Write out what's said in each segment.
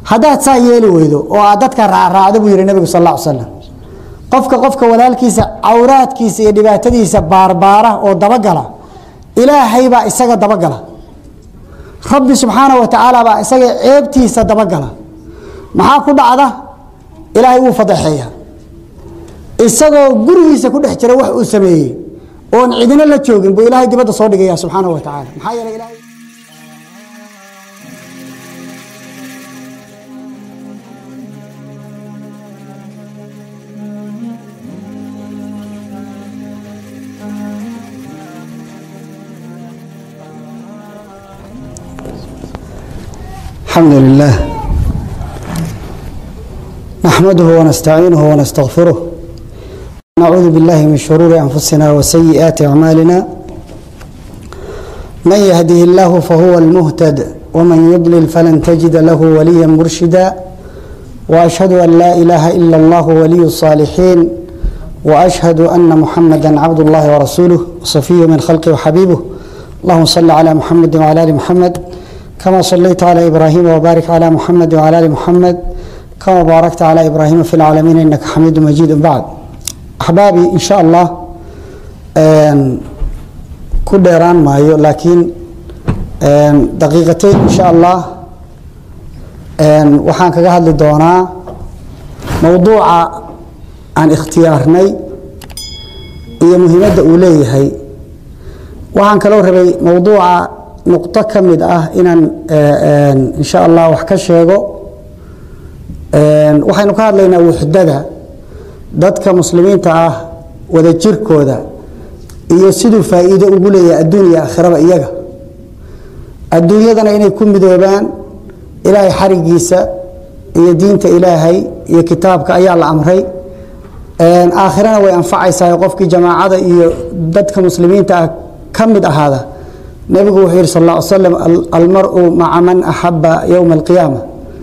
haddaad saa yeeli weydo oo aad dadka raacraacdo buu yihi nabigu sal alla ly slam qofka qofka walaalkiisa cawraadkiisa iyo dhibaatadiisa baarbaara oo dabagala ilaahay baa isaga dabagala rabbi subxaana wa tacaala baa isaga ceebtiisa dabagala maxaa ku dhacda ilaahay wuu fadeexeeya isagoo gurigiisa ku dhex jira wax uu sameeyey oon cidina la joogin buu ilaahay dibadda soo dhigaya subxaana wa tacaala maxaa yeelay ilaahay الحمد لله نحمده ونستعينه ونستغفره نعوذ بالله من شرور أنفسنا وسيئات أعمالنا من يهده الله فهو المهتد ومن يضلل فلن تجد له وليا مرشدا وأشهد أن لا إله إلا الله ولي الصالحين وأشهد أن محمدا عبد الله ورسوله وصفيه من خلقه وحبيبه اللهم صل على محمد وعلى آل محمد كما صليت على إبراهيم وبارك على محمد وعلى آل محمد كما باركت على إبراهيم في العالمين إنك حميد مجيد بعد أحبابي إن شاء الله ku dheeraan maayo laakiin daqiiqatayn in sha allah waxaan kaga hadli doonaa mowduuca aan ikhtiyaarnay iyo muhiimadda uu leeyahay waxaan kaloo rabay mowduuca nuqdo ka mid ah inaan in sha allah wax ka sheego waxaynu ka hadlaynaa wuxdada dadka muslimiinta ah wada jirkooda iyo siduu faa'iido ugu leeyahay adduun iyo aakhiraba iyaga adduunyadana inay ku midoobaan ilaahay xarigiisa iyo diinta ilaahay iyo kitaabka ayaa la amray aakhirana way anfacaysaa qofkii jamaacada iyo dadka muslimiinta ah ka mid ahaada nebigu wuxuu yihi sal lla ly slam almaru maca man axaba yowma alqiyaama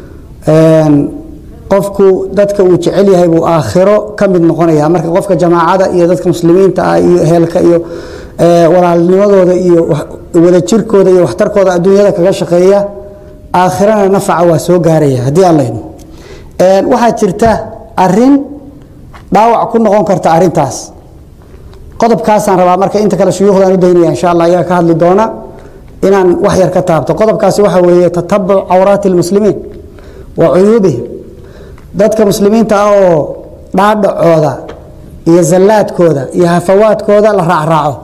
qofku dadka uu jecel yahay buu aakhiro ka mid noqonaya marka qofka jamaacada iyo dadka muslimiinta ah iyo heelka iyo walaalnimadooda iyo wadajirkooda iyo waxtarkooda adduunyada kaga shaqeeya aakhirana nafaca waa soo gaaraya haddii aan layno waxaa jirta arin dhaawac ku noqon karta arintaas qodobkaasaan rabaa marka inta kale shuyuuhdaan u daynaya insha allah ayaa ka hadli doona inaan wax yar ka taabto qodobkaasi waxa weeye tatabuc cawraati lmuslimiin wa cuyuubihim dadka muslimiinta ah oo dhaadhacooda iyo zallaadkooda iyo hafawaadkooda la raacraaco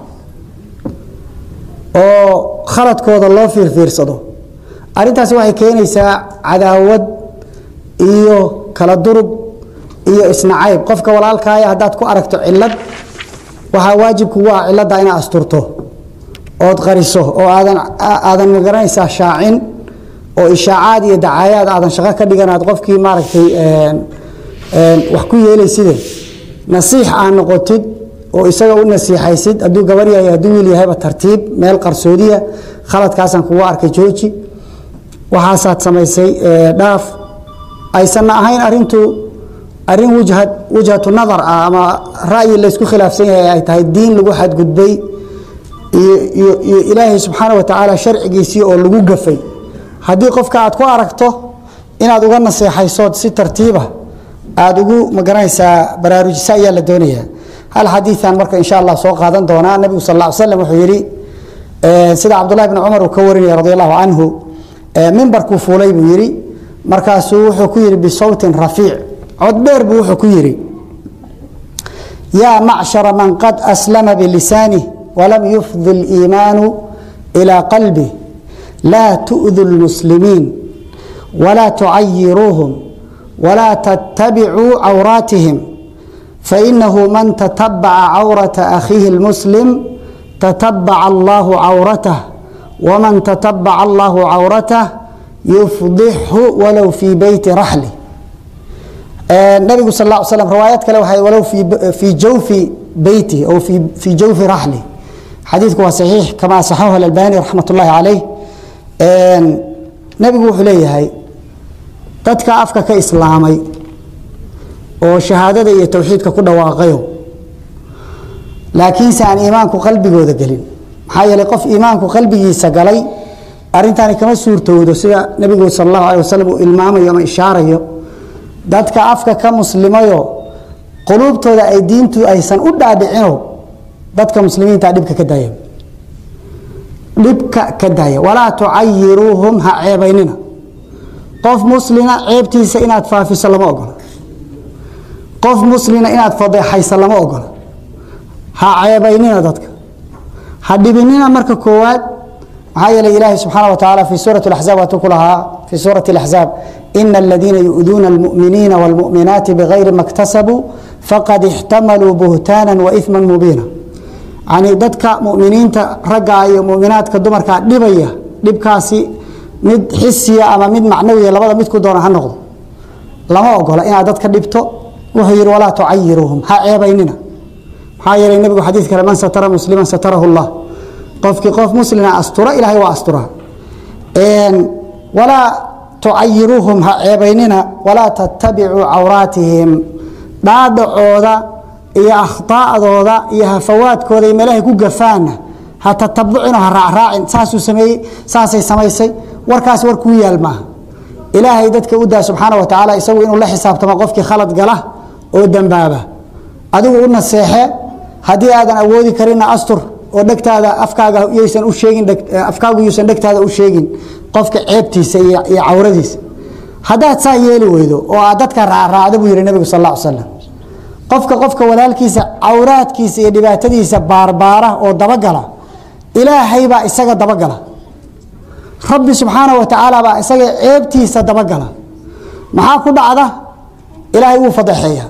oo khaladkooda loo fiirfiirsado arintaasi waxay keenaysaa cadaawad iyo kala durug iyo isnacayb qofka walaalkaaya haddaad ku aragto cilad waxaa waajib kugu ah cilada inaad asturto ood qariso oo aadan aadan magaranaysaa shaacin oo ishaacaad iyo dacaayaad aadan shaqo ka dhiganaad qofkii maaragtay wax ku yeelayside nasiix aa noqotid oo isaga u nasiixaysid hadduu gabar yahay hadduu wiil yahayba tartiib meel qarsoodiya khaladkaasaan kugu arkay jooji waxaasaad samaysay dhaaf aysanna ahayn arintu arin wajhad wajhatu nadar ah ama ra'yi laysku khilaafsan yahay ay tahay diin lagu xadgudbay iyo iyo iyo ilaahay subxaana wa tacaala sharcigiisii oo lagu gafay haddii qofka aad ku aragto inaad uga naseexaysood si tartiiba aada ugu magaranaysaa baraarujisa ayaa la doonayaa hal xadiian marka insha allah soo qaadan doonaa nabigu sal ll ly slam wuxuu yidhi sida cabdullahi bni cumar uu ka warinaya radi allahu canhu mimbarkuu fuulay buu yidhi markaasuu wuxuu ku yidhi bisawtin rafiic cod dheer buu wuxuu ku yidhi yaa macshara man qad aslama bilisanih walam yufdi liimaanu ilaa qalbih laa tu'du lmuslimiin walaa tucayiruuhum walaa tattabicuu cawraatihim fainahu man tatabaca cawrata akhiihi اlmuslim tatabaca allahu cawratah waman tatabaca allahu cawratah yufdixhu walow fii beyti raxli nabigu sal ll slam riwaayad kale waxay walow fii jawfi beyti aw fii jawfi raxli xadiidku waa saxiix kama saxahu alalbani raxmat ullahi calayh nebigu wuxuu leeyahay dadka afka ka islaamay oo shahaadada iyo towxiidka ku dhawaaqayo laakiinse aan iimaanku qalbigooda gelin maxaa yeelay qof iimaanku qalbigiisa galay arrintaani kama suurtowdo sida nebigu sal allahu alay wasalam uu ilmaamayo ama ishaarayo dadka afka ka muslimayo quluubtooda ay diintu aysan u dhaadhicino dadka muslimiinta dhibka ka daaya dhibka ka daaya walaa tucayiruuhum ha ceebaynina qof muslina ceebtiisa inaad faafiso lama ogola qof muslina inaad fadeexayso lama ogola ha ceebaynina dadka ha dhibinina marka koowaad maxaa yeelay ilaahi subxaana wa tacaala fi suurati اlaxzaab waatuu ku lahaa fi suurati اlaxzaab ina aladiina yu'duuna almu'miniina wاlmu'minaati bigayri ma اktasabuu faqad ixtamaluu buhtaanan waإثma mubiina yani dadka muminiinta ragga iyo muminaadka dumarkaa dhibaya dhibkaasi mid xisiya ama mid macnawiya labada midku doona ha noqdo lama ogola inaad dadka dhibto wuxuu yihi walaa tucayiruuhum ha ceebaynina maxaa yeelay nebigu xadiid kale man satara musliman satarahu llah qofkii qof muslima astura ilahay waa astura walaa tucayiruuhum ha ceebaynina walaa tattabicuu cawraatihim dhaadhacooda iyo akhطaa'dooda iyo hafawaadkooda iyo meelahay ku gafaana ha tatabucino ha raacraacin saasuu sameeyey saasay samaysay warkaas war kuu yaal maaha ilaahay dadka u daa subxaana wa tacaala isagu inuu la xisaabtamo qofkii khalad gala oo dembaaba adigu u naseexe haddii aadan awoodi karinna astur oo dhegtaada afkaaga yaysan u sheegin afkaagu yuusan dhegtaada u sheegin qofka ceebtiisa iyo iyo cawradiisa haddaad saa yeeli weydo oo aad dadka raacraacdo buu yihi nebigu sal alla ly slam qofka qofka walaalkiisa cawraadkiisa iyo dhibaatadiisa baarbaara oo dabagala ilaahay baa isaga dabagala rabbi subxaana wa tacaala baa isaga ceebtiisa dabagala maxaa ku dhacda ilaahay wuu fadeexeeya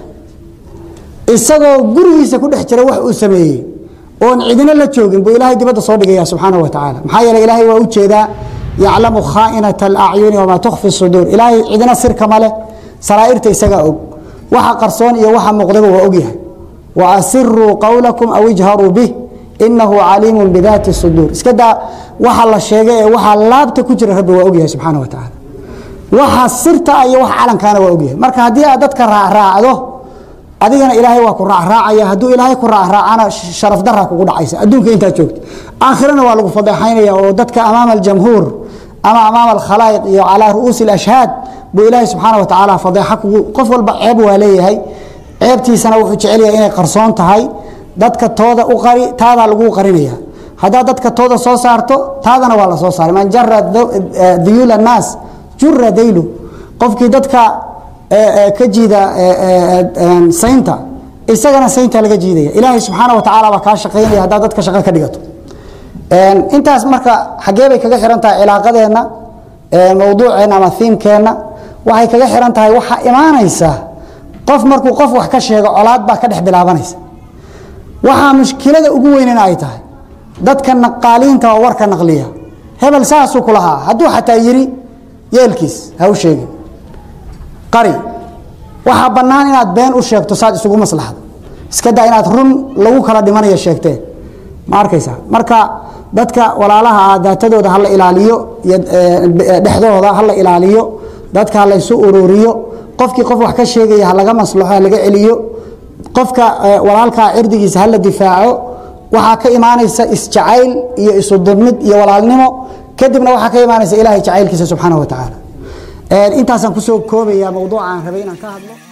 isagoo gurigiisa ku dhex jira wax uu sameeyey oon cidina la joogin buu ilaahay dibadda soo dhigaya subxaana wa tacaala maxaa yeele ilaahay waa ujeedaa yaclamu khaa'inata alacyuni wamaa tukfi suduur ilaahay cidina sirka ma leh saraa'irta isagaa og waxa qarsoon iyo waxa muuqdaba waa ogyahay wa asiruu qowlakum aw ijharuu bih inahu caliimu bidaati suduur iska daa waxa la sheegay ee waxa laabta ku jira rabbi waa ogyahay subxaana wa tacaala waxa sirta iyo waxa calankaana waa ogyahay marka haddii aad dadka raacraacdo adigana ilaahay waa ku raacraacaya hadduu ilaahay ku raacraacana sharaf daraa kugu dhacaysa adduunka intaad joogto aakhirana waa lagu fadeexaynaya oo dadka amaama aljamhuur ama amaama alkhalaa'iq iyo calaa ru'uusi alashhaad buu ilaahay subxaana wa tacaala fadeexa kugu qof walba ceeb waa leeyahay ceebtiisana wuxuu jecel yahay inay qarsoon tahay dadka tooda u qari taadaa laguu qarinaya haddaad dadka tooda soo saarto taadana waa la soo saaray man jara duyuula annaas jura daylu qofkii dadka ka jiida saynta isagana saynta laga jiidaya ilaahay subxaana wa tacaala baa kaa shaqaynaya haddaad dadka shaqo ka dhigato intaas marka xaggee bay kaga xihan tahay cilaaqadeenna mowduuceenna ama hiimkeenna waxay kaga xihan tahay waxaa imaanaysa qof markuu qof wax ka sheego colaad baa ka dhex bilaabanaysa waxaa mushkilada ugu weynena ay tahay dadka naqaaliinta oo warka naqliya hebel saasuu ku lahaa hadduu xataa yiri yeelkiis ha u sheegin qari waxaa bannaan inaad been u sheegto saad isugu maslaxdo iska daa inaad run lagu kala dhimanayo sheegtee ma arkaysa marka dadka walaalaha ah daatadooda hala ilaaliyo iyo dhexdooda hala ilaaliyo dadka halaysu ururiyo qofkii qof wax ka sheegaya halaga maslaxo halaga celiyo qofka walaalkaa cirdigiisa hala difaaco waxaa ka imaanaysa isjacayl iyo isudubmid iyo walaalnimo kadibna waxaa ka imaanaysa ilahay jacaylkiisa subxaana wa tacaala intaasaan kusoo koobaya mowduuca aan rabay inaan ka hadlo